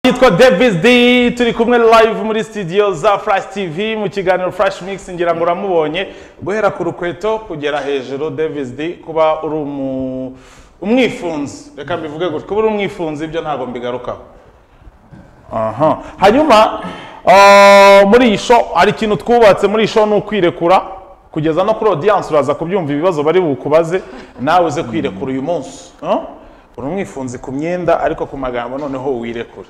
yitwa Davis D turi kumwe live muri studio za Flash TV mu kiganiro Flash Mix ngira ngo uramubonye guhera ku rukweto kugera hejuru Davis D kuba uri umu- umwifunzi reka mbivuge gutya kuba uri umwifunzi ibyo ntabwo mbigarukaho aha hanyuma ah, muri iyi show hari ikintu twubatse muri iyi show ni ukwirekura kugeza no kuri audience uraza kubyumva ibibazo bari bukubaze nawe uze kwirekura uyu munsi Ah? uri umwifunzi ku myenda ariko ku magambo noneho wirekura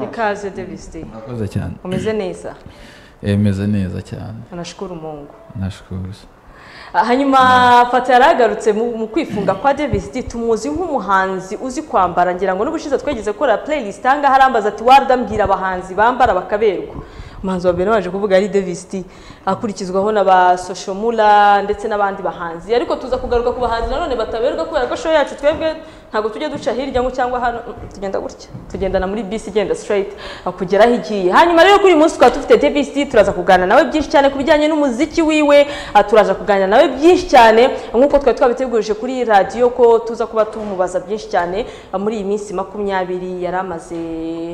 ikaze Davis D Murakoze cyane umeze neza meze neza cyane anashukura umungu nashukuru Ah, hanyuma fata yaragarutse mu mu kwifunga kwa Davis D tumuzi nk'umuhanzi uzi kwambara ngira ngo n'ubushize twegeze gukora playlist aha ngaha arambaza ati waradambwira abahanzi bambara bakaberwa umuhanzi wa mbere waje kuvuga ari Davis D akurikizwaho na ba Social Mula ndetse n'abandi bahanzi ariko tuza kugaruka ku bahanzi nanone bataberwa kubera ko show yacu twebwe ntabwo tujya duca hirya ngo cyangwa hano Mm, tugenda gutya tugendana muri bisi igenda straight ah, kugera aho igiye hanyuma rero kuri uyu munsi twaba dufite Davis D turaza kuganira nawe byinshi cyane ku bijyanye n'umuziki wiwe ah, turaza kuganira nawe byinshi cyane nk'uko twari twabitegurije kuri radiyo ko tuza kuba tumubaza byinshi cyane ah, muri iyi minsi makumyabiri yari amaze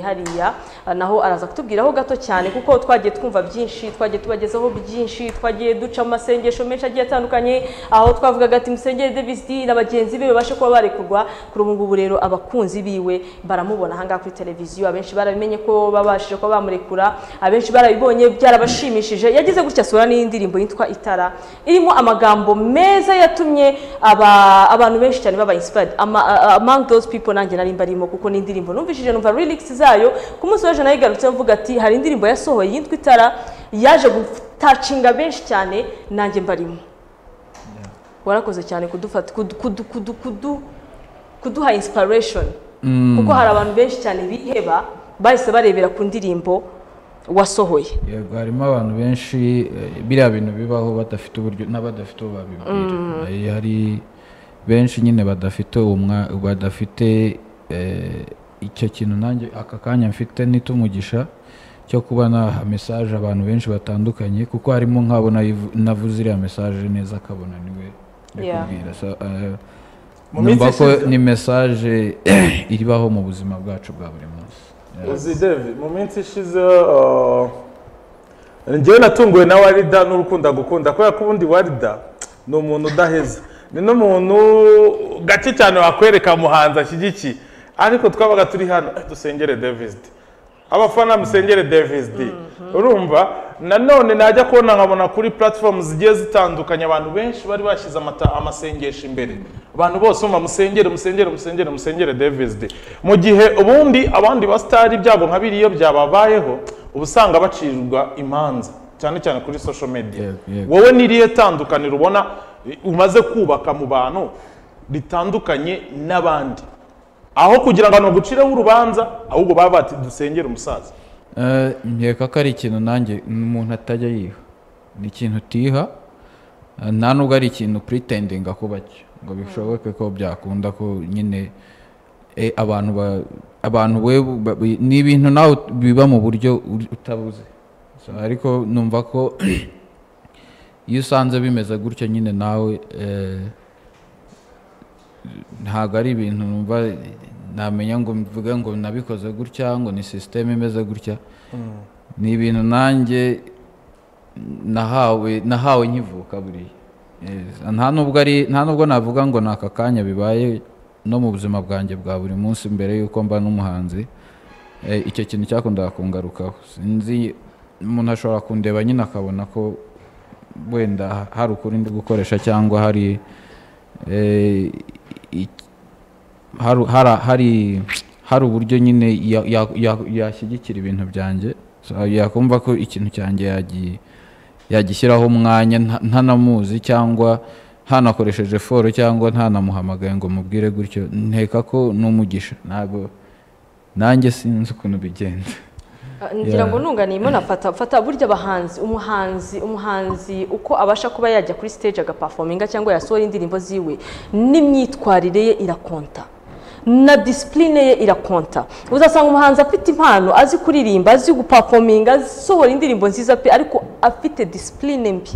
hariya ah, naho araza kutubwiraho gato cyane kuko twagiye twumva byinshi twagiye tubagezaho byinshi twagiye duca amasengesho menshi agiye atandukanye aho twavugaga ati musengere Davis D na bagenzi be babashe kuba barekurwa kuri ubu ngubu rero abakunzi biwe baramubona ahangaha kuri televiziyo abenshi barabimenye ko babashije kuba bamurekura abenshi barabibonye byarabashimishije yagize gutya asura n'indirimbo yitwa itara irimo amagambo meza yatumye aba, abantu benshi cyane baba inspired Ama, uh, among those people nanjye nari mbarimo kuko ni indirimbo numvishije numva lyrics zayo ku munsi w'ejo nayigarutseho mvuga ati hari indirimbo yasohoye yitwa itara yaje gutacinga benshi cyane nanjye mbarimo warakoze cyane kudufata kudu, kudu, kudu, kudu, kuduha inspiration kuko hari abantu benshi cyane biheba bahise barebera ku ndirimbo wasohoye yego harimo abantu benshi eh, biriya bintu bibaho badafite uburyo n'abadafite uwo babibwira Eh, hari benshi nyine badafite umwa badafite eh, icyo kintu nanjye aka kanya mfite n'itumugisha cyo kuba naha mesaje abantu benshi batandukanye kuko harimo nk'abo nayivu- navuze iriya mesaje neza akabona niwe ari Yeah. kubwira So, eh, Mu minsi numva ko ishize- ni mesaje iribaho mu buzima bwacu bwa buri munsi Yeah. uzi devi mu minsi ishize uh, njyewe natunguwe na warida n'urukunda gukunda kubera ko ubundi warida ni umuntu udaheza ni n'umuntu gake cyane wakwereka muhanzi ashyigikiye ariko twabaga turi hano eh, dusengere Davis D abafana musengere Davis D urumva nanone najya kubona nkabona kuri platform zigiye zitandukanye abantu benshi bari bashyize amata- amasengesho imbere abantu bose umva musengere musengere musengere musengere Davis D mu gihe ubundi abandi basitari ibyago nka biriya byababayeho uba usanga bacirwa imanza cyane cyane kuri social media Yego, yego. wowe n'irihe tandukaniro ubona eh, umaze kubaka mu bantu ritandukanye n'abandi aho kugira ngo abantu bagucireho urubanza ahubwo baba bati dusengere umusaza Eh, nkeka ko ari ikintu nanjye umuntu atajya yiha ni ikintu utiha eh, nta nubwo ari ikintu puritendinga kuba cyo ngo bishoboke ko byakunda ko nyine eh, abantu ba- abantu we ni ibintu nawe ut- biba mu buryo uri- utabuze So, ariko numva ko iyo usanze bimeze gutyo nyine nawe eh, ntabwo ari ibintu numva namenya ngo mvuge ngo nabikoze gutya ngo ni sisiteme imeze gutya ni ibintu nanjye nahawe nahawe nkivuka buriya Yes, nta nubwo ari nta nubwo navuga ngo ni aka kanya bibaye no mu buzima bwanjye bwa buri munsi mbere y'uko mba n'umuhanzi Eh, icyo kintu cyakundaga kungarukaho sinzi umuntu ashobora kundeba nyine akabona ko wenda hari ukuri ndi gukoresha cyangwa hari eh, i- hari hari- hari hari uburyo nyine ya- ya- ya- yashyigikira ibintu byanjye So, yakumva ko ikintu cyanjye yagi- yagishyiraho umwanya nta- ntanamuzi cyangwa ntanakoresheje foro cyangwa ntanamuhamagaye ngo mubwire gutyo nteka ko n'umugisha ntabwo nanjye sinzi ukuntu bigenda Ah, ngira Yeah. ngo nunganiyemo nafata fata burya abahanzi umuhanzi umuhanzi uko abasha kuba yajya kuri stage agaperforminga cyangwa yasohora indirimbo ziwe n'imyitwarire ye irakonta na disipurine ye irakonta uzasanga umuhanzi afite impano azi kuririmba azi gupafominga asohora indirimbo nziza pe ariko afite disipurine mbi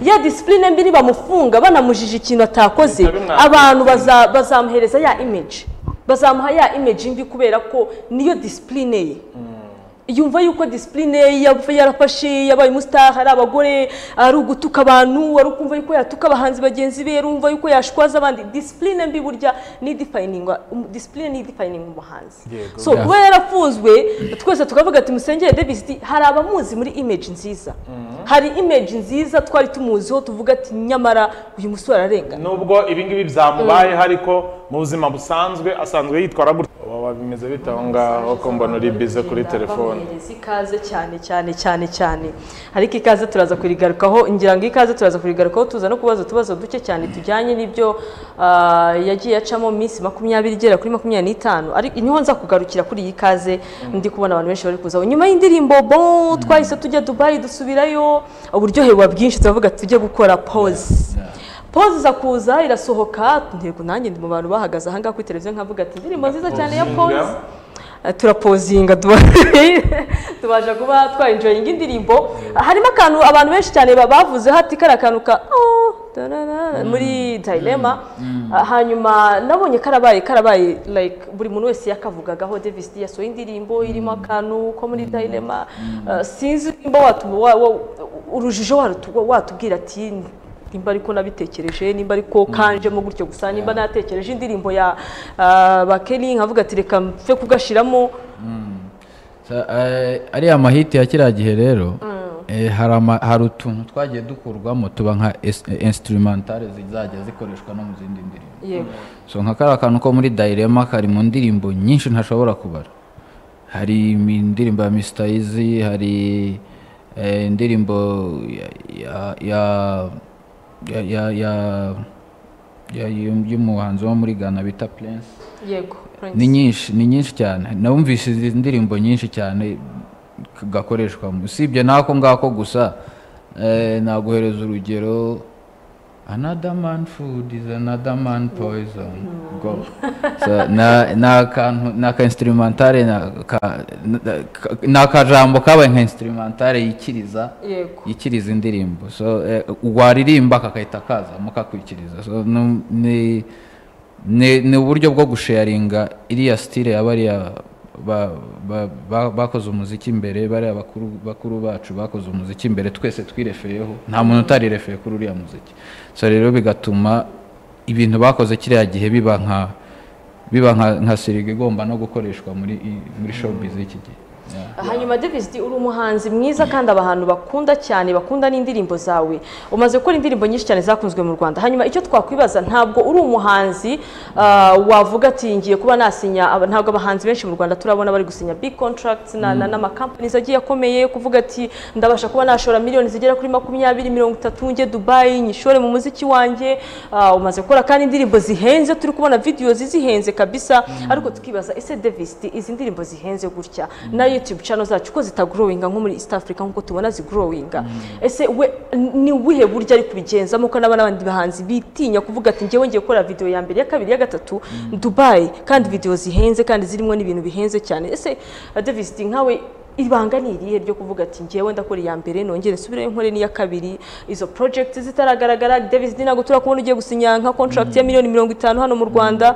ya disipurine mbi nibamufunga banamujije ikintu atakoze Bihita bimwangiriza. abantu baza- bazamuhereza ya image bazamuha ya image mbi kubera ko niyo disipurine ye yumva yuko disipurine ye yaba yarafashe yabaye umusitari ari abagore ari ugutuka abantu ari ukumva yuko yatuka abahanzi bagenzi be rumva yuko yashwaza abandi disipurine mbi burya ni idifayiningwa disipurine ni idifayiningwa umuhanzi Yego. so kuba yarafunzwe twese tukavuga ati musengere davis hari abamuzi muri image nziza hari image nziza twari tumuziho tuvuga ati nyamara uyu musore ararengana nubwo ibingibi byamubayeho ariko mu buzima busanzwe asanzwe yitwara gutya Waba bimeze bite aho ngaho ko mbona uri bize kuri telefone bamuhereza ikaze cyane cyane cyane cyane ariko ikaze turaza kurigarukaho ngira ngo ikaze turaza kurigarukaho tuza no kubaza utubazo duke cyane tujyanye n'ibyo ah, yagiye acamo mu minsi makumyabiri igera kuri makumyabiri n'itanu ariko niho nza kugarukira kuri iyi kaze ndi kubona abantu benshi bari kuzaho nyuma y'indirimbo bon twahise tujya dubayi dusubirayo uburyohe buba bwinshi turavuga ati tujye gukora pause Pause iza kuza irasohoka ntego nanjye ndi mu bantu bahagaze aha ngaha kuri televiziyo nkavuga ati indirimbo nziza cyane ya Pozinga. pause Eh, turapozinga tuba- tubasha kuba twayinjoyinga indirimbo harimo akantu abantu benshi cyane ba- bavuzeho ati kariya kantu ka "Oh, tarara," muri dilema Ah, hanyuma nabonye karabaye karabaye like buri muntu wese yakavugagaho davis D yasohoye indirimbo irimo akantu ko muri dilema Ah, sinzi nimba watu- wa- wa- urujijo warutu- watubwira ati nimba ariko nabitekereje nimba ariko kanjemo gutyo gusa nimba natekereje indirimbo ya ah, ba Kelly nkavuga ati reka mfe kugashiramo Sa- eh, ariya mahiti ya kiriya gihe rero eh, hari ama- hari utuntu twagiye dukurwamo tuba nka es- eh, instrumentale zizajya zikoreshwa no mu zindi ndirimbo yego so nka kariya kantu ko muri dayirema kari mu ndirimbo nyinshi ntashobora kubara hari imi- indirimbo ya Mr. Eazy hari eh, indirimbo ya- ya ya- ya- ya- ya- ya- y'um- y'umuhanzi wo muri ghana bita prince yego ni nyinshi ni nyinshi cyane nawumvise izi ndirimbo nyinshi cyane k- gakoreshwamo usibye n'ako ngako gusa eh, naguhereza urugero another man food is another man poison go so, na ni akantu ni aka instrumentale ni aka- na- ka- ni akajambo kabaye nka instrumentale yikiriza yego ikiriza indirimbo so eh, waririmba kakahita kaza mukakwikiriza so nu- ni ni ni uburyo bwo gusharinga iriya style ya bariya ba- ba- ba- bakoze umuziki imbere bariya bakuru bakuru bacu bakoze umuziki imbere twese twirefereyeho nta muntu utarerefeye kuri uriya muziki so rero bigatuma ibintu bakoze kiriya gihe biba nka biba nka nka siriga igomba no gukoreshwa muri i- muri showbiz iki gihe Yeah. hanyuma davis D, uri umuhanzi mwiza kandi abantu bakunda cyane bakunda n'indirimbo zawe umaze gukora indirimbo nyinshi cyane zakunzwe mu rwanda hanyuma icyo twakwibaza ntabwo uri umuhanzi ah, wavuga ati ngiye kuba nasinya aba- ntabwo abahanzi benshi mu rwanda turabona bari gusinya big contracts na- na- n'amakampani agiye akomeye kuvuga ati ndabasha kuba nashora miliyoni zigera kuri makumyabiri mirongo itatu njye dubayi nyishore mu muziki wanjye Ah, umaze gukora kandi indirimbo zihenze turi kubona videos zihenze kabisa ariko tukibaza ese davis D, izi ndirimbo zihenze gutya na youtube channel zacu ko zitagurowinga nko muri east africa nkuko tubona zigurowinga ese we ni ubuhe buryo ari kubigenzamo ko n'aba n'abandi bahanzi bitinya kuvuga ati ngewe ngiye gukora video ya mbere iya kabiri iya gatatu dubayi kandi video zihenze kandi zirimo n'ibintu bihenze cyane ese ah, davis D, nkawe ibanga ni irihe ryo kuvuga ati ngewe ndakora iya mbere nongere nsubire nkore n'iya kabiri izo project zitaragaragara davis D, ntabwo turakubona ugiye gusinya nka contract ya miliyoni mirongo itanu hano mu rwanda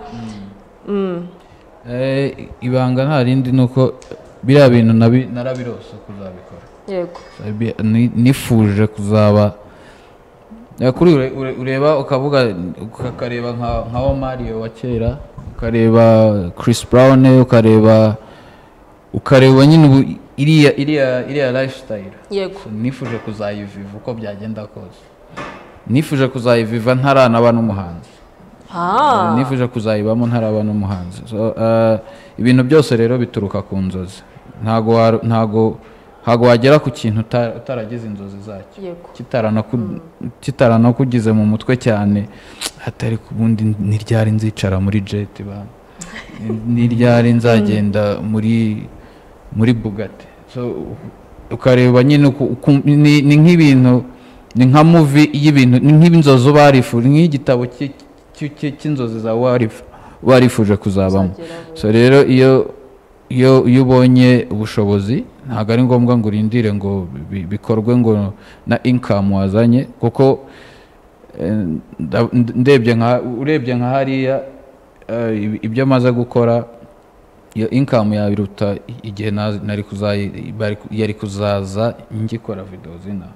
Eh, ibanga nta rindi ni uko biriya bintu nabi- narabirose kuzabikora yego Sabi- ni- nifuje kuzaba Eh, kuri ure- ure- ureba ukavuga ukareba nka nka wa mario wa kera ukareba chris brown ukareba ukareba nyine ubu- iriya iriya iriya lifestyle yego nifuje kuzayiviva uko byagenda kose nifuje kuzayiviva ntaranaba n'umuhanzi ah nifuje kuzayibamo ntaraba n'umuhanzi So, eh, ibintu byose rero bituruka ku nzozi ntago wa- ntago ntago wagera ku kintu uta- utaragize inzozi zacyo yego Kitaranaku- kitaranakugize mu mutwe cyane atari ku bundi ntiryari nzicara muri jeti bana ntiryari nzagenda muri muri bugate so u- ukareba nyine uku- uku- ni ni nk'ibintu ni nka muvi y'ibintu ni nk'inzozi uba warifuje nk'igitabo cy- cy- cy- cy'inzozi zawe warif- warifuje kuzabamo Uzageraho. so rero iyo iyo iyo ubonye ubushobozi ntabwo ari ngombwa ngo urindire ngo bi- bikorwe ngo na income wazanye kuko eh, nda- ndebye nka urebye nka hariya eh, ib- ibyo amaze gukora iyo inkamu yawe iruta igihe na- nari kuzayi- bari ku- yari kuzaza ngikora videwo zina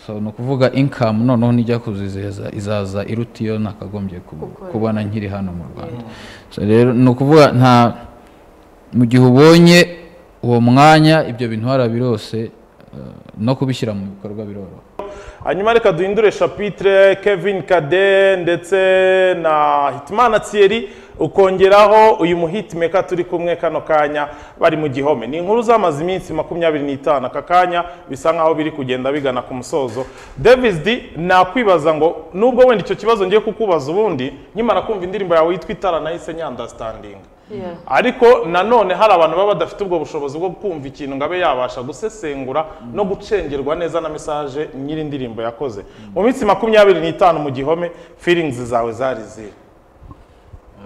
so ni ukuvuga inkamu noneho nijya kuzizeza izaza iruta iyo nakagombye ku- Gukora. kubona nkiri hano mu rwanda so rero ni ukuvuga nta mu gihe ubonye uwo mwanya ibyo bintu harabirose eh, no kubishyira mu bikorwa biroroha hanyuma reka duhindure shapitire kevin kade ndetse na hitimana thierry ukongeraho uyu muhitimeka turi kumwe kano kanya bari mu gihome ni inkuru zamaze iminsi makumyabiri n'itanu aka kanya bisa nkaho biri kugenda bigana ku musozo davis d nakwibaza ngo nubwo wenda icyo kibazo ngiye kukubaza ubundi nkimara kumva indirimbo yawe yitwa itara nahise nyandasitandinga Yeah. ariko nanone hari abantu baba badafite ubwo bushobozi bwo kumva ikintu ngo abe yabasha gusesengura no gucengerwa neza na mesaje nyiri indirimbo yakoze mu minsi makumyabiri n'itanu mu gihome feelings zawe zari ziri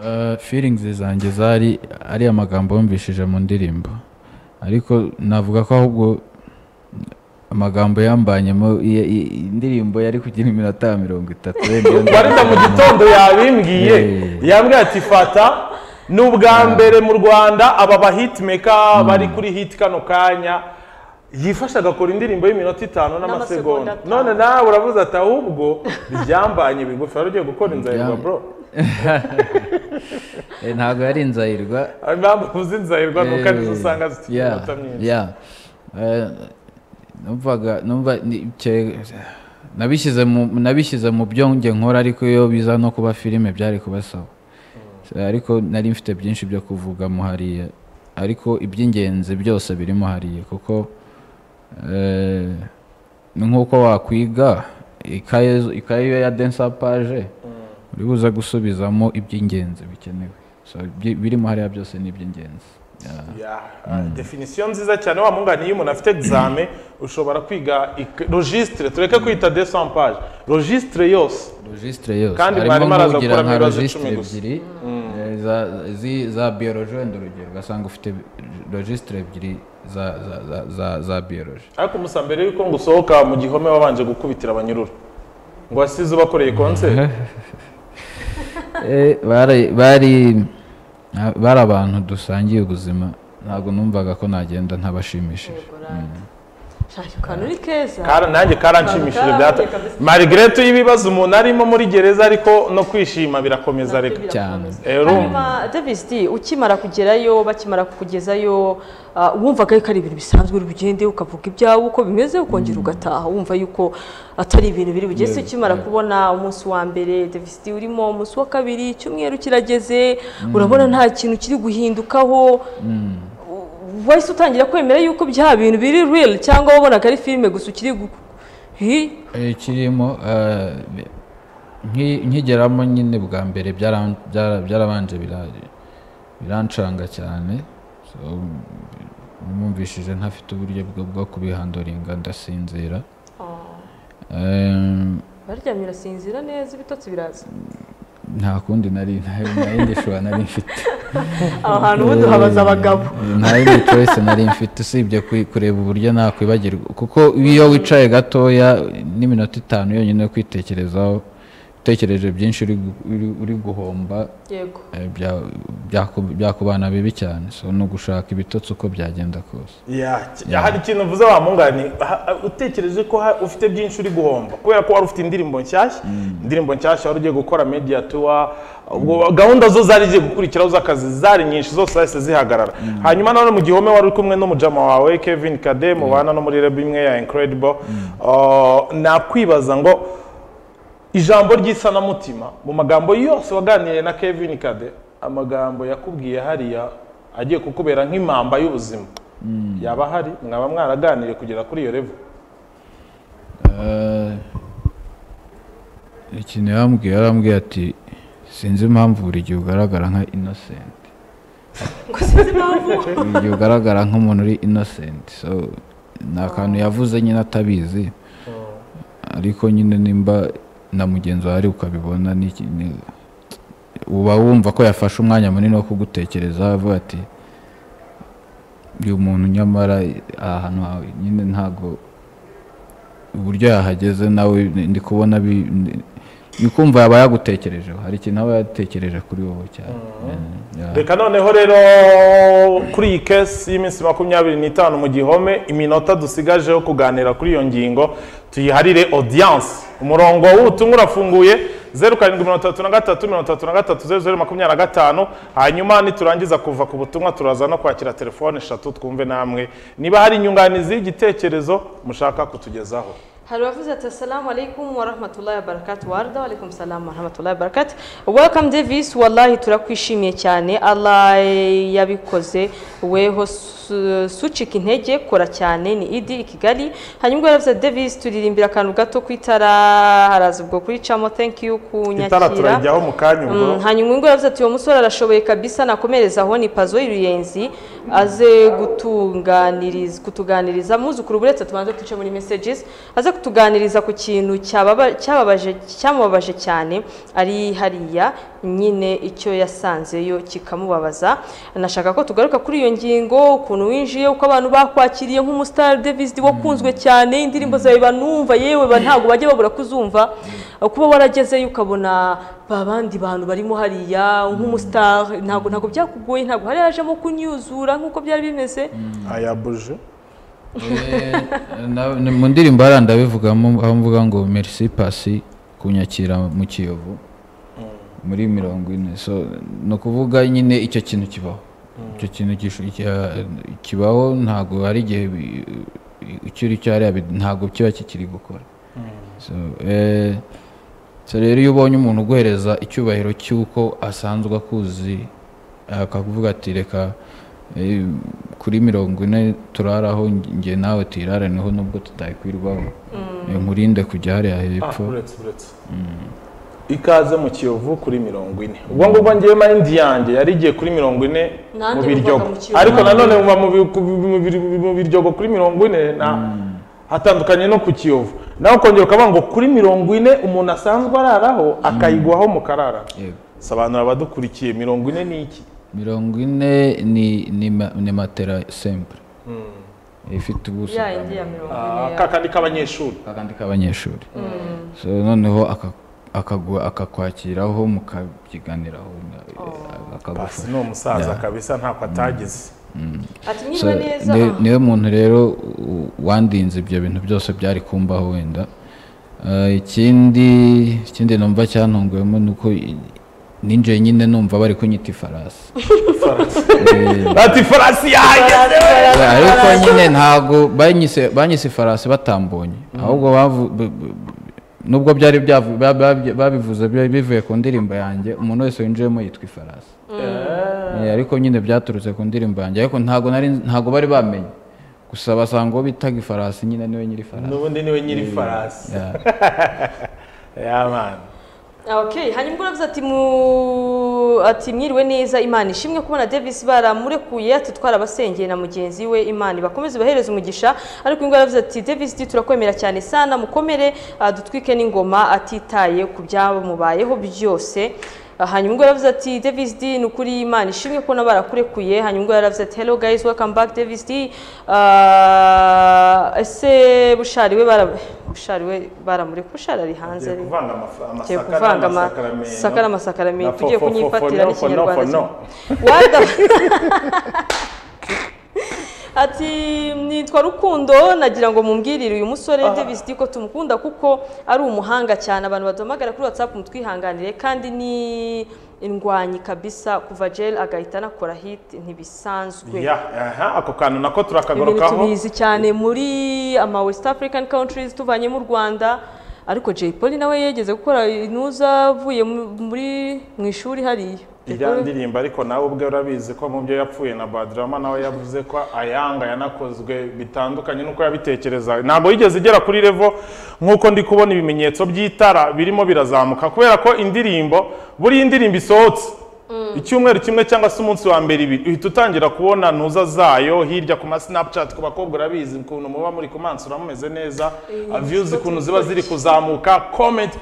Uh, feelings zanjye zari ari amagambo yumvishije mu ndirimbo ariko navuga ko ahubwo amagambo yambanyemo i- i- indirimbo yari kugira iminota mirongo itatu wenda iyo ndirimbo- warinda mu gitondo yabimbwiye Yeah. yambwiye ati fata ni ubwa mbere mu rwanda aba ba hitmaker bari kuri hit kano kanya yifasha agakora indirimbo y'iminota itanu N'amasegonda n'amasegonda none atanu. nawe uravuze ati ahubwo byambanye bigufi wari ugiye gukora inzahirwa Byam- bro Eh, ntabwo yari inzahirwa Hari impamvu uvuze inzahirwa ni uko arizo usanga zifite Yeah, iminota myinshi yeah. Eh, numvaga numva ni- cye- nabishyize mu nabishyize mu byo njye nkora ariko iyo biza no kuba filime byari kubasaba Eh, ariko nari mfite byinshi byo kuvugamo hariya ariko iby'ingenzi byose birimo hariya kuko eh, ni nk'uko wakwiga ikaye ikaye iyo ya densa paje uri buze gusubizamo iby'ingenzi bikenewe So, bi- birimo hariya byose ni iby'ingenzi Yeah. Yeah, uh, definisiyo nziza cyane wa mungani iyo umuntu afite exame ushobora kwiga ik- registre tureke kwita desampage registre yose registre yose Kandi mwarimu harimo araza nk'ugira gukuramo nka ibibazo registre icumi gusa. ebyiri eh, za- zi- za biologie wenda urugero ugasanga ufite registre ebyiri za za- za- za- za biologie ariko musa mbere yuko ngo usohoka mu gihome wabanje gukubitira abanyururu ngo wasize ubakoreye konseri Eh, bari bari na- bari abantu dusangiye ubuzima ntabwo numvaga ko nagenda ntabashimishije Shaka ukantu uri keza nanjye karanshimishije byata marigire y'ibibazo umuntu arimo muri gereza ariko no kwishima birakomeza reka cyane. Eh, urumva. hanyuma davis d ukimara kugerayo bakimara kukugezayo ah, wumvaga yuko ari ibintu bisanzwe uri bugende ukavuga ibyawe uko bimeze ukongera ugataha wumva yuko atari ibintu biri bugeze Yes, ukimara yeah. kubona umunsi wa mbere davis d urimo umunsi wa kabiri icyumweru kirageze urabona nta kintu kiri guhindukaho wahise utangira kwemera yuko bya bintu biri real cyangwa wabonaga ari filime gusa ukiri gu... Hi? Eh, kirimo eh, nki- nkigeramo nyine bwa mbere byaran- byara- byarabanje bira- birancanga cyane So, numvishije ntafite uburyo bwo bwo kubihandoringa ndasinzira Em, baryamye urasinzira neza ibitotsi biraza nta kundi nari nta nta yindi shobora nari mfite aho hantu ubundi habaza abagabo nta yindi choice nari mfite usibye kwi- kureba uburyo nakwibagirwa kuko iyo wicaye gatoya n'iminota itanu yonyine yo kwitekerezaho utekereje byinshi uri gu- uri- uri guhomba yego eh, bya- byaku- byakubana bibi cyane so ni ugushaka ibitotsi uko byagenda kose Yeah, hari ikintu uvuze wa mungani ha- ha- utekereje ko ha- ufite byinshi uri guhomba kubera ko wari ufite indirimbo nshyashya indirimbo nshyashya wari ugiye gukora media tour ubwo gahunda zo zari zigiye gukurikiraho z'akazi zari nyinshi zose zahise zihagarara hanyuma nanone mu gihome wari uri kumwe n'umujama wawe Kevin Kade mubana no muri rebe imwe ya Incredible Uh, nakwibaza ngo ijambo ry'isanamutima mu magambo yose waganiriye na Kevin Kade amagambo yakubwiye hariya agiye kukubera nk'impamba y'ubuzima yaba hari mwaba mwaraganiriye kugera kuri iyo revo Eh, ikintu yambwiye yarambwiye ati sinzi impamvu buri gihe ugaragara nka innocent buri gihe ugaragara nk'umuntu uri innocent so ni akantu yavuze nyine atabizi ariko nyine nimba na mugenzi wawe ukabibona ni iki- ni- uba wumva ko yafashe umwanya munini wo kugutekereza avuga ati uyu muntu nyamara aha hantu hawe nyine ntago uburyo yahageze nawe ndi kubona bi- ni- ni ukumva yaba yagutekerejeho hari ikintu aba yatekereje kuri wowe cyane Yeah. reka noneho rero kuri iyi kesi y'iminsi makumyabiri n'itanu mu gihome iminota dusigaje yo kuganira kuri iyo ngingo tuyiharire odiyanse umurongo w'ubutumwa urafunguye zeru karindwi mirongo itatu na gatatu mirongo itatu na gatatu zeru zeru makumyabiri na gatanu hanyuma niturangiza kuva ku butumwa turaza no kwakira telefone eshatu twumve namwe niba hari inyunganizi y'igitekerezo mushaka kutugezaho Hari uwavuze ati assalamu alaikum wa rahmatullahi wa barakatuh warda wa alaikum salam wa rahmatullahi wa barakatuh welcome Davis wallahi turakwishimiye cyane Allah eh, yabikoze weho su- sucika intege kora cyane ni Idi i Kigali hanyuma yaravuze ati, Davis turirimbira akantu gato ku itara haraza ubwo kuricamo thank you itara kunyakira turayijyaho mu kanya ubwo Mm, hanyuma ngo yavuze ati uwo musore arashoboye kabisa nakomereza aho ni pazo y'uruyenzi aze gutunganiriza kutuganiriza muzukuru buretse tubanze duce muri messages aze kutuganiriza ku kintu cyababa- cyababaje cyamubabaje cyane ari hariya nyine icyo yasanzeyo kikamubabaza nashaka ko tugaruka kuri iyo ngingo ukuntu winjiye uko abantu bakwakiriye nk'umustar Davis wakunzwe cyane indirimbo zawe banumva yewe ba- ntabwo bajya babura kuzumva kuba waragezeyo ukabona babandi bantu barimo hariya nk'umustar ntabwo ntabwo byakugoye ntabwo hari hajemo kunyuzura nk'uko byari bimeze aya buje Na- ni mu ndirimbo hariya ndabivugamo aho mvuga ngo merci pasi kunyakira mu kiyovu muri mirongo ine so ni ukuvuga nyine icyo kintu kibaho icyo kintu gisho- cya- kibaho ntabwo hari igihe bi- icyo uri cyo hariya bi- ntabwo kiba kikiri gukora so eh, so rero iyo ubonye umuntu uguhereza icyubahiro cy'uko asanzwe akuzi akakuvuga ati reka eh, kuri mirongo ine turaraho njye nawe tuyirare niho nubwo tutayikwirwaho Eh, nkurinde kujya hariya hepfo uretse uretse ikaze mu kiyovu kuri mirongo ine ubwo ngubwo ngewe mayindi yanjye yari igiye kuri mirongo ine mu Nanjye biryogo muvaga mu Kiyovu. ariko nanone muba mu bi- ku- mu bi- mu biryogo kuri mirongo ine na hatandukanye no ku kiyovu nawe ukongera ukavuga ngo kuri mirongo ine umuntu asanzwe araraho akayigwaho mu karara Yego. sobanura abadukurikiye mirongo ine ni iki mirongo ine ni ni ma- ni matera sempre ifite ubuso ya bwa indi ya mirongo Ah, ine ya- kakandi k'abanyeshuri akandi k'abanyeshuri so noneho aka- akagu- akakwakiraho mukabyiganiraho na- basi akagufasha ni umusaza kabisa ntako atagize ati So, niba neza ni- ah, niwe muntu rero u- wandinze ibyo bintu byose byari kumbaho wenda Eh, ikindi ikindi numva cyantunguyemo ni uko i- ninjiye nyine numva bari kunyita ifarasi ati farasi yahageze ariko nyine ntabwo banyise banyise ifarasi batambonye ahubwo bavu- b- b- nubwo byari byavu- ba- ba- babivuze bi- bivuye ku ndirimbo yanjye umuntu wese winjiyemo yitwa ifarasi Eh, ariko nyine byaturutse ku ndirimbo yanjye ariko ntabwo nari ntabwo bari bamenye gusa basanga uwo bitaga ifarasi nyine niwe nyiri farasi n'ubundi niwe nyiri farasi Yeah. ya mani okay hanyuma uravuze ati mu ati mwiriwe neza imana ishimwe kubona Davis baramurekuye ati twarabasengeye na mugenzi we imana ibakomeze ibahereze umugisha ariko ngo yaravuze ati Davis D, turakwemera cyane sana mukomere ah, dutwike n'ingoma atitaye ku byamubayeho byose Ah, hanyuma ubwo yaravuze ati Davis D ni ukuri imana ishimwe kubona barakurekuye hanyuma ubwo yaravuze ati hello guys welcome back Davis D Ah, ese bushari we bara bushari we baramurekuye bushari ari hanze Tugiye kuvanga amafa- Tugiye amasaka kuvanga n'amasakaramentu. amasaka n'amasakaramento Na tugiye fo- fo- fo- kunyifatira fo- no, fo- no, fo- n'ikinyarwanda no. kimwe. Wada ati nitwa rukundo nagira ngo mumbwirire uyu musore Davis D ko tumukunda kuko ari umuhanga cyane abantu baduhamagara kuri WhatsApp mutwihanganire kandi ni indwanyi kabisa kuva jail agahita anakora hit ntibisanzwe Ya, aha, ako kantu nako ibintu turakagarukaho tubizi cyane muri ama West African countries tuvanye mu Rwanda ariko Jay Polly nawe yegeze gukora intuza avuye mu- muri mu ishuri hariya iriya ndirimbo ariko nawe ubwe urabizi ko mu byo yapfuye na badrama nawe yavuze ko ayanga yanakozwe bitandukanye n'uko yabitekerezaga ntabwo yigeze igera kuri revo nk'uko ndi kubona ibimenyetso by'itara birimo birazamuka kubera ko indirimbo buriya indirimbo isohotse icyumweru kimwe cyangwa se umunsi wa mbere ibiri uhita utangira kubona ntuza zayo hirya ku masinapucati ku bakobwa urabizi ukuntu muba muri kumansura mumeze neza viyuzi ukuntu ziba ziri kuzamuka komenti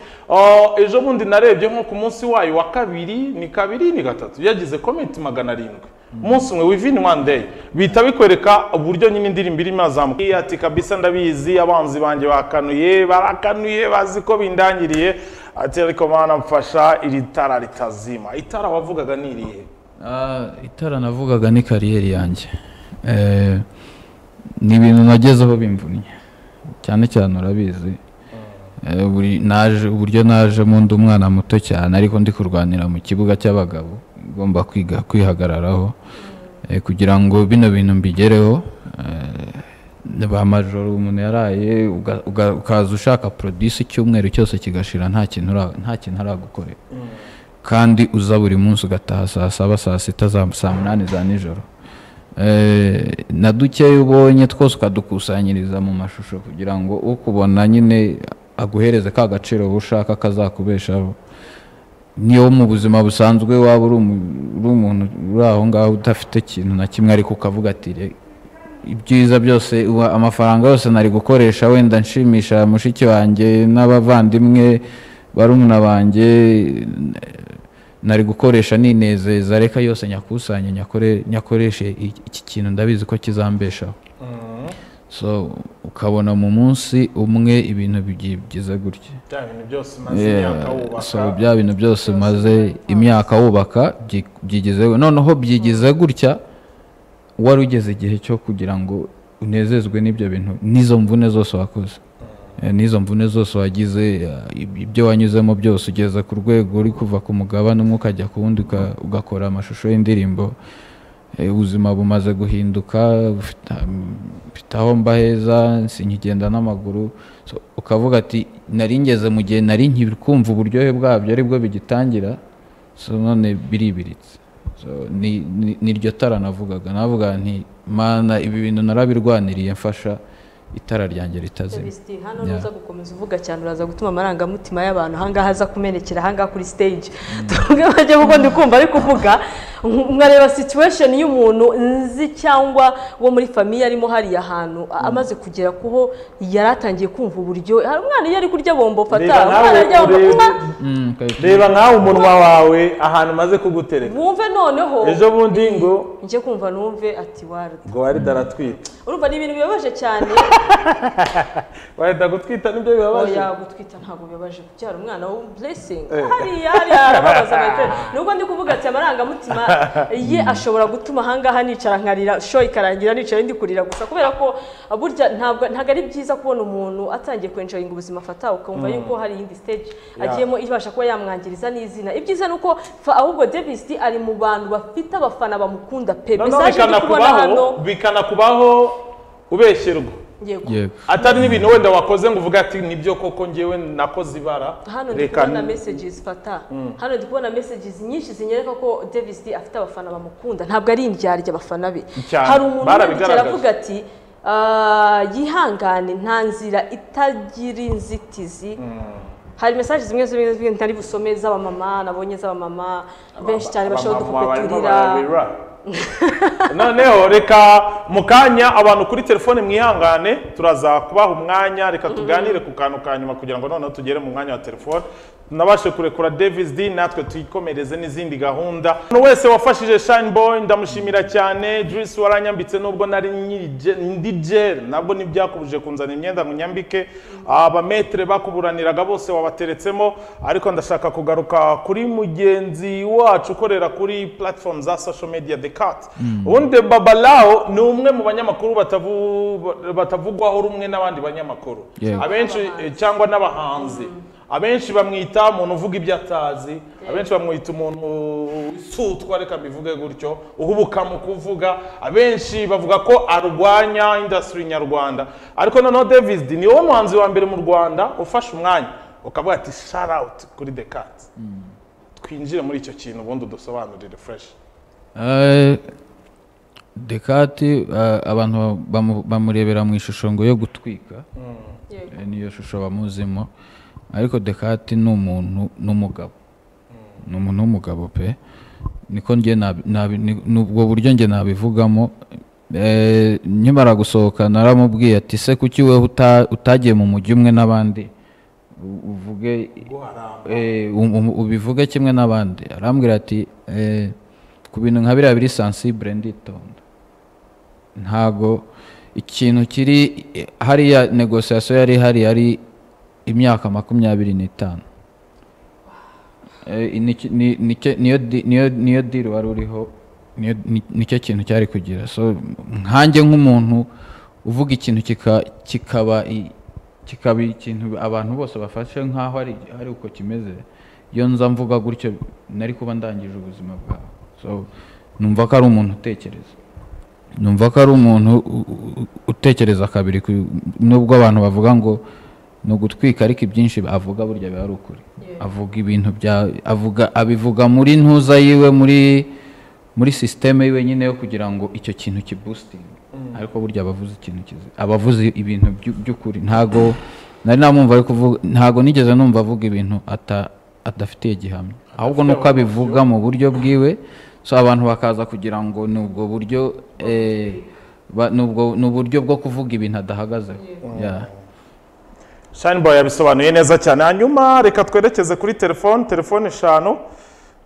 ejo bundi narebye nko ku munsi wayo wa kabiri ni kabiri ni gatatu yagize komenti magana arindwi umunsi umwe within one day bihita bikwereka uburyo nyine indirimbo irimo azamuka Iyo ati kabisa ndabizi abanzi banjye bakanuye barakanuye bazi ko bindangiriye ati ariko mana mfasha iri tara ritazima itara wavugaga ni irihe Ah, itara navugaga ni kariyeri yanjye Eh, ni ibintu nagezeho bimvunnye cyane cyane urabizi Eh, buri- naje- uburyo najemo ndi umwana muto cyane ariko ndi kurwanira mu kibuga cy'abagabo ngomba kwiga kwihagararaho Eh, kugira ngo bino bintu mbigereho eh, ba majoro umuntu yaraye uga- uga- ukaza ushaka produce icyumweru cyose kigashira nta kintu ura- nta kintu aragukorera kandi uza buri munsi ugataha saa saba saa sita za saa munani za nijoro Eh, na dukeya ubonye twose ukadukusanyiriza mu mashusho kugira ngo ukubona nyine aguhereze ka gaciro wowe ushaka kazakubeshaho niyo mu buzima busanzwe waba uri umu- uri umuntu uri aho ngaho udafite ikintu na kimwe ariko ukavuga ati "Re, ibyiza byose uwa- amafaranga yose nari gukoresha wenda nshimisha mushiki wanjye n'abavandimwe barumuna banjye nari gukoresha ninezeza reka yose nyakusanye nyakore nyakoreshe iki- iki kintu ndabizi ko kizambeshaho so ukabona mu munsi umwe ibintu bigiye byiza gutya bya bintu byose umaze Yeah, imyaka so wubaka bya bintu byose umaze imyaka wubaka byi- byigize noneho byigize gutya wari ugeze igihe cyo kugira ngo unezezwe n'ibyo bintu n'izo mvune zose wakoze Eh, n'izo mvune zose wagize eh, ib- ibyo wanyuzemo byose ugeze ku rwego uri kuva ku mugabane umwe ukajya ku wundi uka- ugakora amashusho y'indirimbo Eh, ubuzima bumaze guhinduka bufite mfite aho mba heza sinkigenda n'amaguru So, ukavuga ati nari ngeze mu gihe nari nkiri kumva uburyohe bwabyo aribwo bigitangira so none biribiritse so, ni ni- niryo tara navugaga navuga nti mana ibi bintu narabirwaniriye mfasha itara ryanjye ritazima Felicity, hano nuza gukomeza uvuga cyane uraza gutuma amarangamutima y'abantu ahangaha aza kumenekera ahangaha kuri stage tuvuge bajye kuko ndi kumva ari kuvuga nk- nkareba situation y'umuntu nzi cyangwa wo muri famiye arimo hariya hantu a- amaze kugera kuho yari atangiye kumva uburyo hari umwana iyo ari kurya bombo fata Reba nawe umwana arya bombo urebe- kunywa Mm, ukahita- reba nkawe umunwa wawe ahantu umaze kugutereka wumve noneho ejo bundi ngo njye kumva numve ati waruta ngo warida aratwita urumva ni ibintu bibabaje cyane warida gutwita nibyo bibabaje oya gutwita ntabwo bibabaje kubyara umwana wo blessing Eh. hariya hariya arababaza my friend nubwo ndi kuvuga ati amarangamutima ye ashobora gutuma ahangaha nicara nkarira show ikarangira nicara ndi kurira gusa kubera ko burya ntabwo ntabwo ari byiza kubona umuntu atangiye kwenjoyinga ubuzima afata ukumva yuko hari iyindi stage agiyemo ibasha kuba yamwangiriza n'izina ibyiza ni uko fa- ahubwo Davis D ari mu bantu bafite abafana bamukunda pe noneho message ndi kubona hano bikanakubaho bikanakubaho ubeshyerwa yego yego atari n'ibintu wenda wakoze ngo uvuge ati nibyo koko ngewe nakoze ibara hano ndi reka kubona messages fata hano ndi kubona messages nyinshi zinyereka ko Davis D afite abafana bamukunda ntabwo ari indyarya abafana be Cyane. hari umuntu wandikira Barabigaragaje. avuga ati "Ah, yihangane nta nzira itagira inzitizi hari message zimwe zimwe zimwe ntari busome z'abamama nabonye z'abamama benshi cyane bashobora Abamama udupupe barimo turira bararira. noneho reka mu kanya abantu kuri telefone mwihangane turaza kubaha umwanya reka tuganire ku kantu ka nyuma kugira ngo noneho tugere mu mwanya wa telefone nabashe kurekura davis d natwe twikomereze n'izindi gahunda umuntu wese wafashije shine boy ndamushimira cyane Joyce waranyambitse nubwo nari nyiri je- ndi jeri nabwo ntibyakubuje kunzana imyenda ngo nyambike abametere bakuburaniraga bose wabateretsemo ariko ndashaka kugaruka kuri mugenzi wacu ukorera kuri platform za social media the cat ubundi babalao ni umwe mu banyamakuru batavu- batavugwaho rumwe n'abandi banyamakuru Yego. abenshi eh, cyangwa n'abahanzi abenshi bamwita umuntu uvuga ibyo atazi abenshi bamwita umuntu wisutwa reka mbivuge gutyo uhubuka mu kuvuga abenshi bavuga ko arwanya industry nyarwanda ariko noneho davis ni wowe muhanzi wa mbere mu rwanda ufashe umwanya ukavuga ati shout out kuri the cat twinjire muri icyo kintu ubundi udusobanurire fresh Eh, Dekati eh, abantu bamu- bamurebera mu ishusho ngo yo gutwika Yego. Eh, niyo shusho bamuzimo ariko Dekati ni umuntu n'umugabo ni umuntu w'umugabo pe niko njye nabi- nabi- ni- ni ubwo buryo njye nabivugamo Eh, nkimara gusohoka naramubwiye ati se kuki wewe uta- utagiye mu mujyi umwe n'abandi u- uvuge guharamba eh, um- um- ubivuge kimwe n'abandi arambwira ati eh, ku bintu nka biriya biri sansibure nditonda ntago ikintu kiri hariya negosiyasiyo yari ihari yari imyaka makumyabiri n'itanu Eh, ni- ni- ni- niyo di- niyo- niyo diri wari uriho niyo- ni- nicyo kintu cyari kugira so nkanjye nk'umuntu uvuga ikintu kika- kikaba i- kikaba ikintu abantu bose bafashe nk'aho ari ari uko kimeze iyo nza mvuga gutyo nari kuba ndangije ubuzima bwawe so numva ko ari umuntu utekereza numva ko ari umuntu u- u- utekereza kabiri ku- nubwo abantu bavuga ngo ni ugutwika ariko ibyinshi avuga burya biba ari ukuri avuga ibintu bya avuga abivuga muri ntuza yiwe muri muri sisiteme yiwe nyine yo kugira ngo icyo kintu kibusitinge ariko burya abavuze ikintu kizi abavuze ibintu by'u- by'ukuri ntago nari namwumva ari kuvuga ntago nigeze numva avuga ibintu ata- adafitiye gihamya ahubwo ni uko abivuga mu buryo bwiwe so abantu bakaza kugira ngo ni ubwo buryo eh, ba- ni ubwo- ni uburyo bwo kuvuga ibintu adahagazeho Yeah. shani boy yabisobanuye neza cyane hanyuma reka twerekeze kuri telefone telefone eshanu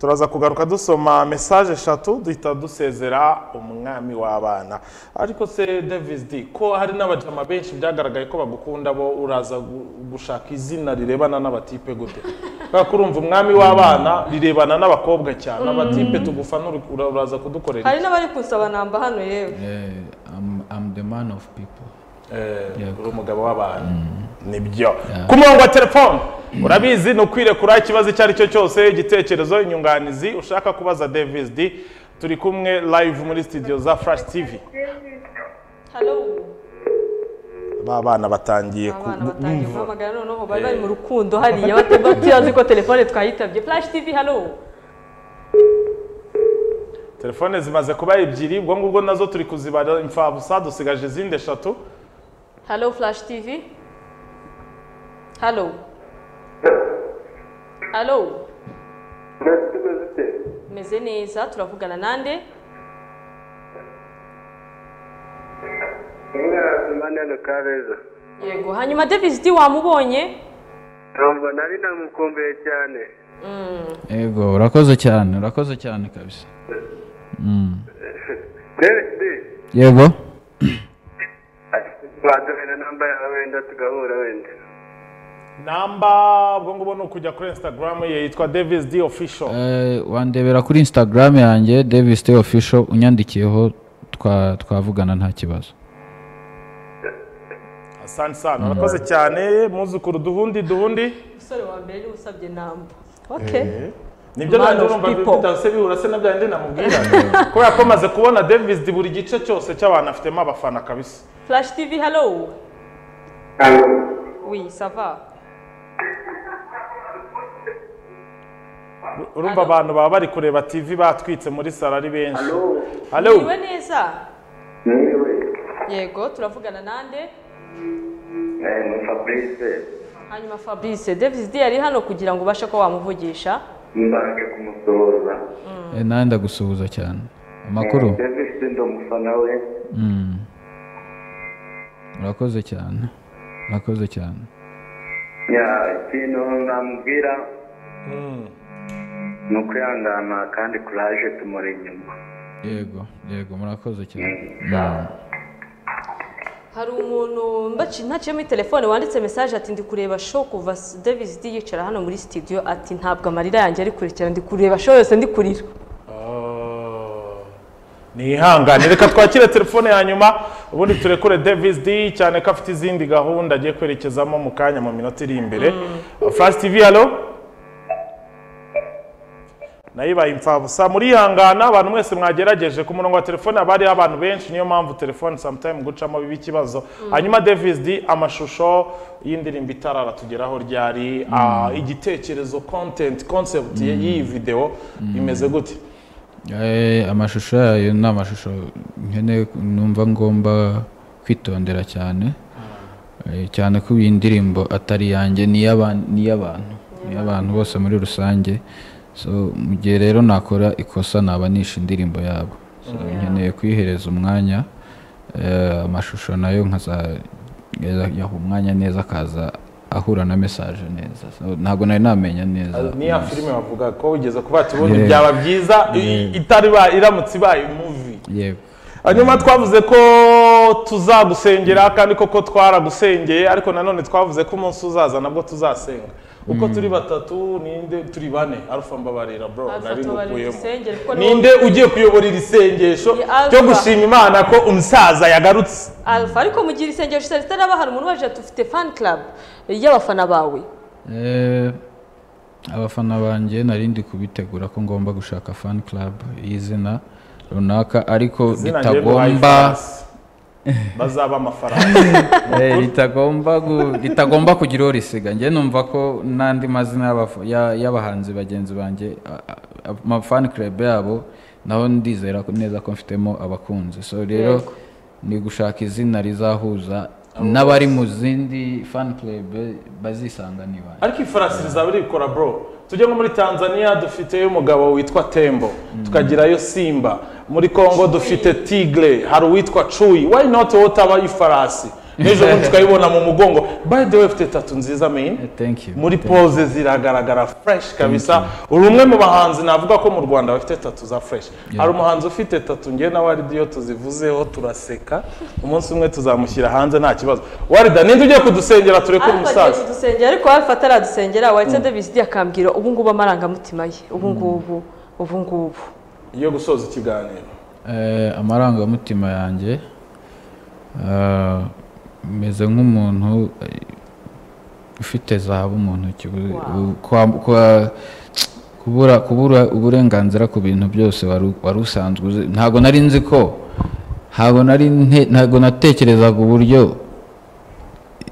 turaza kugaruka dusoma mesaje eshatu duhita dusezera umwami w'abana ariko se davis d ko hari n'abajama benshi byagaragaye ko bagukunda bo uraza gu- gushaka izina rirebana n'abatipe gute kubera ko urumva umwami w'abana rirebana n'abakobwa cyane abatipe tugufana uri- ura- uraza kudukorera hari iki? n'abari kunsaba namba hano yewe Eh, I'm, I'm the man of people. Eh, uri umugabo w'abantu nibyo ku murongo wa telefone urabizi ni ukwirekura ikibazo icyo ari cyo cyose igitekerezo inyunganizi ushaka kubaza davis d turi kumwe live muri studio za flash tv halo ba bana batangiye ku- abana batangiye guhamagara noneho bari bari mu rukundo hariya bata- batazi ko telefone twayitabye flash tv halo telefone zimaze kuba ebyiri ubwo ngubwo nazo turi kuzibara imfabusa dusigaje izindi eshatu halo flash tv halo halo meze neza turavugana nande manana kabeza yego hanyuma davis d wamubonye numva nari namukumbuye cyane Ego, urakoze cyane, urakoze cyane kabisa. david Yego. baduhera namba yawe wenda tugahura wenda namba ubwo ngubwo ni ukujya kuri instagram ye yitwa davis d official Eh, wandebera kuri Instagram yanjye Davis T official unyandikiyeho twa twavugana nta kibazo. asante sana urakoze cyane muzukuru duhundi duhundi umusore wa mbere niwe usabye namba okay nibyo Man nanjye of numva people. bidase bihura se na bya bindi namubwira kubera ko maze kubona Davis di buri gice cyose cy'abantu afitemo abafana kabisa flash tv halo oui ça va urumva abantu baba bari kureba TV batwitse muri salo ari benshi halo iriwe neza niwe yego turavugana nande ni fabrice hanyuma fabrice davis d yari hano kugira ngo ubashe ko wamuvugisha mbanje kumusuhuza Eh, nawe ndagusuhuza cyane. Amakuru? david ndi umufana we Mm. Urakoze cyane. Urakoze cyane. ya ikintu namubwira ni ukwihangana kandi kuraje tumuri inyuma Yego, yego, murakoze cyane. hari umuntu mbaci ntaciye muri telefone wanditse mesaje ati ndi kureba show kuva s- davis d yicara hano muri studio ati ntabwo amarira yanjye ari kurekera ndi kureba show yose ndi kurira nihangane reka twakire telefone ya nyuma ubundi turekure Davis D cyane ko afite izindi gahunda agiye kwerekezamo mu kanya mu minota iri imbere Flash TV halo nayo ibaye imfabusa murihangana abantu mwese mwagerageje ku murongo wa telefone haba hariho abantu benshi niyo mpamvu telefone sometime gucamo biba ikibazo hanyuma Davis D amashusho y'indirimbo itarara tugeraho ryari ah, igitekerezo content concept y'iyi video imeze gute Eh, amashusho yayo ni amashusho nkeneye numva ngomba kwitondera cyane Eh, cyane ko iyi ndirimbo atari yanjye ni iy'aban- ni iy'abantu ni iy'abantu bose muri rusange so mu gihe rero nakora ikosa nabanisha indirimbo yabo so nkeneye kuyihereza umwanya eh, amashusho nayo nkaza yaha umwanya neza akaza ahura na mesaje neza So, ntabwo nari namenya neza niya filime bavuga ko wigeze kuba tubona Yeah. byaba byiza i- itari ba iramutse ibaye muvi yego hanyuma twavuze ko tuzagusengera kandi koko twaragusengeye ariko nanone twavuze ko umunsi uzaza nabwo tuzasenga uko turi batatu ninde turi bane arufa mbabarira bro Alpha nari tubarira ngukuyemo igisengero, kuko niwe- ninde ugiye kuyobora iri sengesho Ni Alpha. ryo gushima imana ko umusaza yagarutse alfa ariko mu gihe isengesho itari itaraba hari umuntu waje ati ufite fan club y'abafana bawe Eh, abafana banjye nari ndi kubitegura ko ngomba gushaka fan club y'izina runaka ariko Izina njyewe bahaye ritagomba ifarasi. bazaba amafaranga Eh, ritagomba gu- ritagomba kugira uwo risiga njye numva ko n'andi mazina y'abafu- ya- y'abahanzi bagenzi banjye a- a- amafani club yabo naho ndizera ko- neza ko mfitemo abakunzi so rero Yego. ni gushaka izina rizahuza n'abari mu zindi fan club bazisanga niba ariko ifarasi rizaba rikora bro tujye nko muri tanzania dufiteyo umugabo witwa tembo tukagirayo simba muri congo dufite tigre hari uwitwa cuyi why not wowe utaba ifarasi n'ejo bundi tukayibona mu mugongo by the way ufite tatu nziza main Eh, thank you muri Thank pose ziragaragara fresh kabisa uri umwe mu bahanzi navuga ko mu rwanda bafite tatu za fresh hari umuhanzi ufite tatu ngewe na waridi iyo tuzivuzeho turaseka umunsi umwe tuzamushyira hanze nta kibazo warida ninde ugiye kudusengera turekure alfa agiye umusaza kudusengera ariko alfa ataradusengera wahise davis akambwira ubu ngubu amarangamutima ye ubu ngubu ubu ngubu yo gusoza ikiganiro Eh, amarangamutima yanjye ah, meze nk'umuntu eh, ufite zahabu mu ntoki ubu- ubu- kwa- kwa- kubura kubura uburenganzira ku bintu byose wari u- wari usanzwe uzi ntabwo nari nzi ko ntabwo nari nte- ntabwo natekerezaga uburyo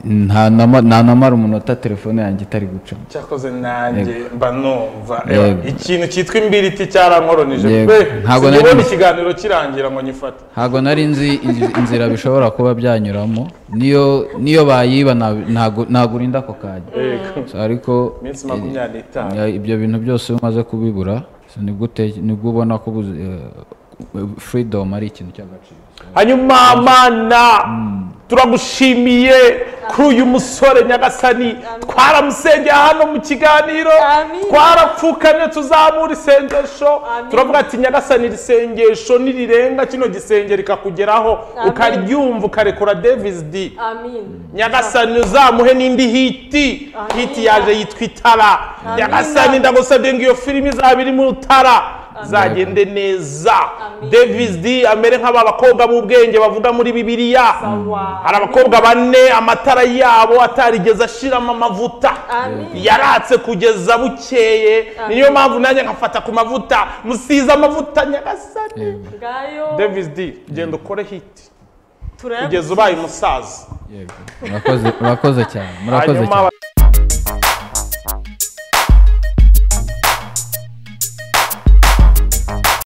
nta nama- ntanamara umunota telefone yanjye itari gucamo cyakoze nanjye mba numva Yego. Ewa, ikintu cyitwa imbiriti cyarankoronije Yego. pe Ntabwo nari sinibona nzi. ikiganiro kirangira ngo nyifate ntabwo nari nzi inzi- inzira bishobora kuba byanyuramo niyo niyo bayiba nta- ntago- nagurinda ako kanya Yego. So, ariko iminsi eh, makumyabiri n'itanu ya- ibyo bintu byose iyo umaze kubibura so nibwo ute- nibwo ubona ko ubuzi- eh, freedom ari ikintu cy'agaciro hanyuma mana turagushimiye kuri uyu musore nyagasani twaramusengeye hano mu kiganiro Amin. twarapfukamye tuzamura isengesho Amin. turavuga ati nyagasani irisengesho nirirenga kino gisenge rikakugeraho Amin. ukaryumva ukarekura davis d amin nyagasani uzamuhe n'indi hiti Amin. hiti yaje yitwa itara nyagasani ndagusabye ngo iyo filimi izaba iri mu rutara zagende neza davis d amere nk'aba bakobwa b'ubwenge bavuga muri bibiliya hari abakobwa bane amatara yabo atarigeze ashiramo amavuta Amin. yaratse kugeza bukeye niyo mpamvu nanjye nkafata ku mavuta musize amavuta nyagasani ngayo davis d genda ukore hiti turayagutse kugeza ubaye umusaza Yego. Murakoze- murakoze cyane murakoze hanyuma cyane